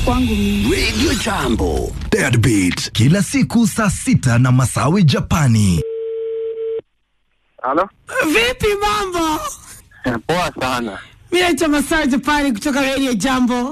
kwangu mimi. Radio Jambo, Deadbeat, kila siku saa sita na Masawi Japani. Halo? Vipi mambo? Poa sana. Mi naitwa Masawi Japani kutoka Radio Jambo.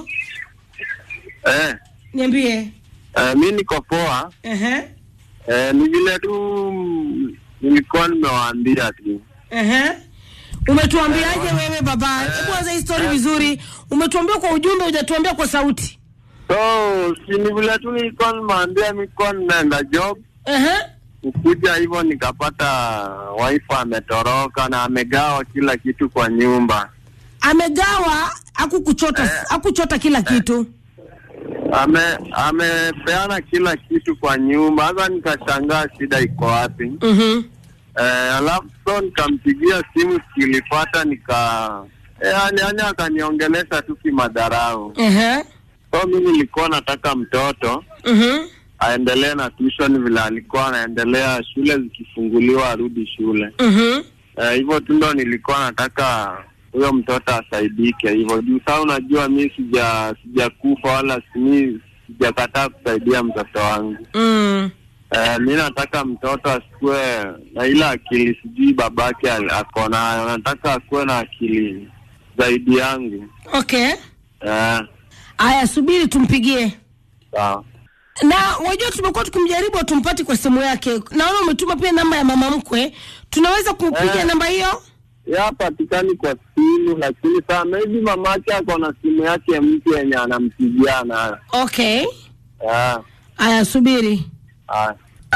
Eh, Niambie. eh, mi niko poa. Ehe. Eh, ni vile tu mm, nilikuwa nimewaambia tu. Ehe. Umetuambiaje wewe baba? Hebu anza hii story vizuri. Umetuambia kwa ujumbe, hujatuambia kwa sauti. So, si ni vile tu nilikuwa nimewaambia nilikuwa ninaenda job. Ehe. Kukuja hivyo nikapata wife ametoroka na amegawa kila kitu kwa nyumba. Amegawa akukuchota akuchota kila kitu. Ame amepeana kila kitu kwa nyumba. Sasa nikashangaa shida iko wapi. Mhm. Eh, alafu so nikampigia simu sikilipata nika eh, yani, yani akaniongelesha tu kimadharau. Ehe. So mimi nilikuwa nataka mtoto Mhm. aendelee na tuition vile alikuwa anaendelea, shule zikifunguliwa arudi shule. Mhm. Eh, hivyo tu ndo nilikuwa nataka huyo mtoto asaidike hivyo juu saa unajua mi sija sijakufa wala mi sijakataa kusaidia mtoto wangu. Mm. Eh, mi nataka mtoto asikuwe na ile akili sijui babake al- ako nayo, nataka akuwe na akili zaidi yangu. Okay. Eh, Aya, subiri tumpigie. sawa. na wajua tumekuwa tukimjaribu tumpati kwa simu yake naona umetuma pia namba ya mama mkwe tunaweza kupiga Eh. namba hiyo Ya patikani kwa simu, lakini saa maybe mamake ako na simu yake mpya yenye anampigia nayo. okay Eh, aya subiri haya.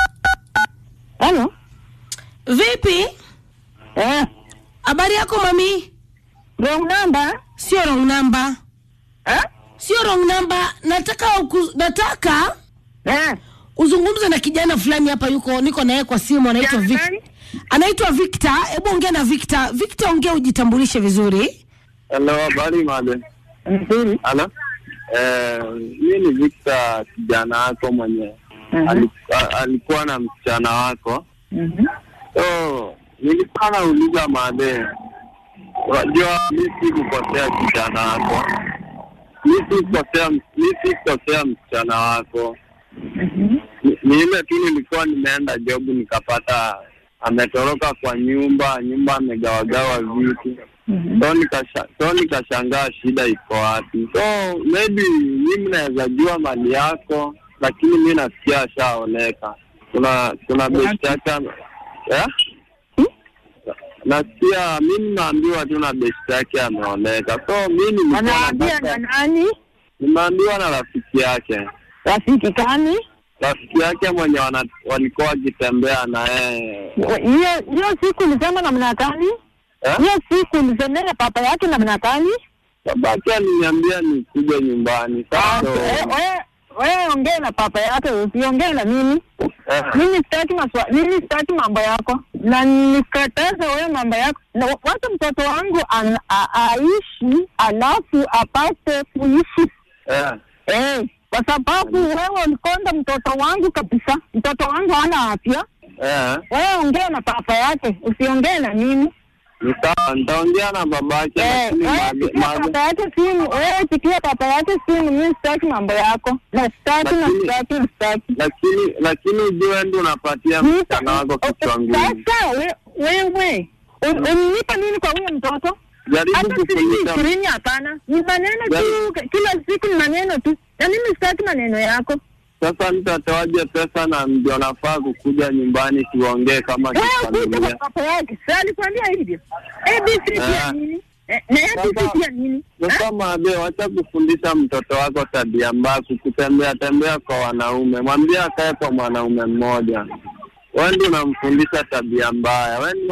Halo? vipi Eh, habari yako mami wrong number? sio wrong number Eh? sio wrong number nataka uku, nataka Eh. uzungumze na kijana fulani hapa yuko niko naye kwa simu anaitwa Kijana Vic, gani? anaitwa Victor hebu ongea na Victor Victor ongea ujitambulishe vizuri Hello, habari made. Nzuri. Halo? Eh, mimi ni Victor kijana wako mwenye Mhm. alikuwa, alikuwa na msichana wako. Mhm. So, nilikuwa nauliza made, unajua mi sikukosea kijana wako, mi sikukosea, mi sikukosea msichana wako. Mhm. Ni ni ile tu nilikuwa nimeenda job nikapata ametoroka kwa nyumba, nyumba amegawagawa vitu Mhm. so nikasha, so nikashangaa shida iko wapi. So maybe mi mnaweza jua mali yako, lakini mi nasikia ashaoleka. Kuna kuna besti yake ame- eh? Nasikia mi nimeambiwa tu na besti yake ameoleka, so mi nilikuwa Anaambia na nataka, nani? nimeambiwa na rafiki yake Rafiki gani? rafiki yake mwenye wana, walikuwa wakitembea na yeye Hiyo hiyo siku ulisema namna gani? eh? Hiyo siku ulisemea papa yake namna gani? Babake aliniambia nikuje nyumbani Ah, sasa. eh, wewe wewe ongea na papa yake, usiongee na mimi. eh, Mimi sitaki maswa, mimi sitaki mambo yako, na nikataza wewe mambo yako. Na wa- wacha mtoto wangu an, a, aishi alafu apate kuishi eh, eh, kwa sababu wewe ulikonda mtoto wangu kabisa. Mtoto wangu hana afya. eh, Wewe ongea na papa yake, usiongee na mimi. ni sawa, nitaongea na babake Eh, lakini wewe mabe- pigia mabe- papa yake simu, wewe pigia papa yake simu. Mimi sitaki mambo yako, na sitaki na Lakini- sitaki na sitaki. lakini lakini ujue ndio unapatia msichana wako kichwa ngumu. Sasa we- wewe un- unanipa nini kwa huyo mtoto? Jaribu Hata shilingi kufundisha ishirini hapana, ni maneno tu, Jaribu- kila siku ni maneno tu, na mimi sitaki maneno yako. sasa, nitatoaje pesa na ndio nafaa kukuja nyumbani tuongee kama Wewe kuja kwa kifamilia. papa yake, si alikwambia hivyo? ABC pia Ah. nini? Eh, Na ABC Sasa- pia nini? Sasa mabe, wacha kufundisha mtoto wako tabia mbaya, kutembea tembea kwa wanaume. Mwambie akae kwa mwanaume mmoja. Wewe ndio unamfundisha tabia mbaya. Wewe